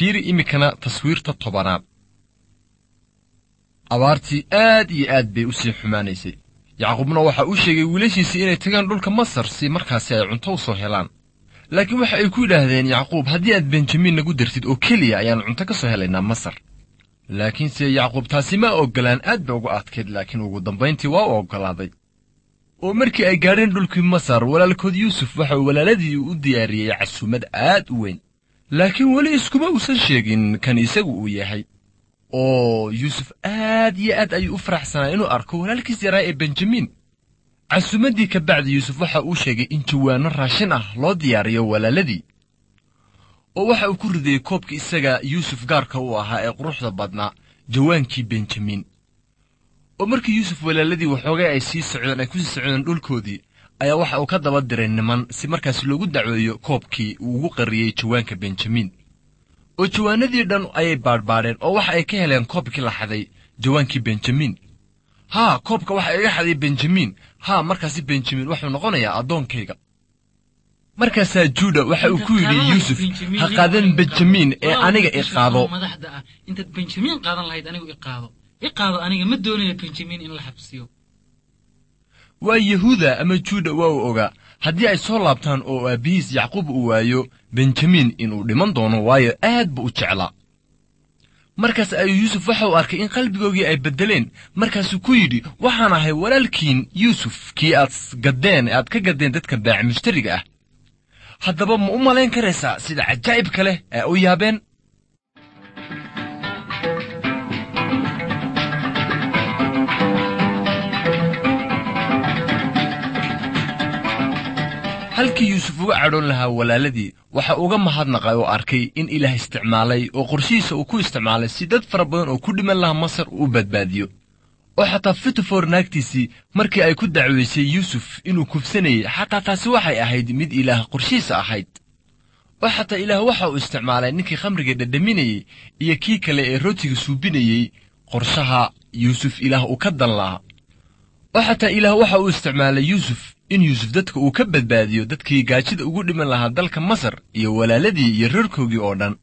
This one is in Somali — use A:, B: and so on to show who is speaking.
A: fiiri iminkana taswiirta tobanaad abaartii aad iyo aad bay u sii xumaanaysay yacquubna waxa uu sheegay wiilashiisii inay tagaan dhulka masar si markaasi ay cunto u soo helaan laakiin waxa ay ku yidhaahdeen yacquub haddii aad benjamin nagu dartid oo keliya ayaan cunto ka soo helaynaa masar laakiinse yacquub taasi ma oggolaan aad bay uga adkayd laakiin ugu dambayntii waa u oggolaaday oo markii ay gaadheen dhulkii masar walaalkood yuusuf waxa uu walaaladii u diyaariyey casuumad aad u weyn laakiin weli iskuma uusan sheegin kan isagu uu yahay oo yuusuf aad iyo aad ayuu u faraxsanaa inuu arko walaalkiis yaraa ee benjamin casuumaddii ka bacdi yuusuf waxa uu sheegay in jawaanno raashin ah loo diyaariyo walaaladii oo waxa uu ku ridayey koobkii isaga yuusuf gaarka u ahaa ee quruxda badnaa jawaankii benjamin oo markii yuusuf walaaladii waxoogay ay sii socdeen ay ku sii socdeen dhulkoodii ayaa waxa uu ka daba diray niman si markaas loogu dacweeyo koobkii uu ugu qarriyey jawaanka benjamin oo jawaanadii dhan ayay baadhbaadheen oo waxa ay ka heleen koobkii la xaday jawaankii benjamin haa koobka waxa iga xaday benjamin haa markaasi benjamin wuxuu noqonayaa addoonkayga markaasaa juuda waxa uu ku yidhi yuusuf ha qaadan benjamin ee aniga i qaado
B: madaxda ah intaad benjamin qaadan lahayd anigu i qaado i qaado aniga ma doonayo benjamin in la xabsiyo
A: waa yahuuda ama juuda waa uu ogaa haddii ay soo laabtaan oo aabbihiis yacquub uu waayo benjamin inuu dhiman doono waayo aad buu u jeclaa markaas ayuu yuusuf waxa uu arkay in qalbigoogii ay beddeleen markaasuu ku yidhi waxaan ahay walaalkiin yuusuf kii aad gaddeen aad ka gaddeen dadka baaci mushtariga ah haddaba ma u malayn karaysaa sida cajaa'ibka leh ee u yaabeen halkii yuusuf uga cadhoon lahaa walaaladii waxa uga mahadnaqay oo arkay in ilaah isticmaalay oo qorshihiisa uu ku isticmaalay si dad fara badan oo ku dhiman lahaa masar uu badbaadiyo oo xataa fitofor naagtiisii markii ay ku dacwaysay yuusuf inuu kufsanayey xataa taasi waxay ahayd mid ilaah qorshihiisa ahayd oo xataa ilaah waxa uu isticmaalay ninkii khamriga dhadhaminayey iyo kii kale ee rootiga suubinayey qorshaha yuusuf ilaah uu ka dan lahaa oo xataa ilaah waxa uu isticmaalay yuusuf in yuusuf dadka uu ka badbaadiyo dadkii gaajida ugu dhiman lahaa dalka masar iyo walaaladii iyo reerkoogii oo dhan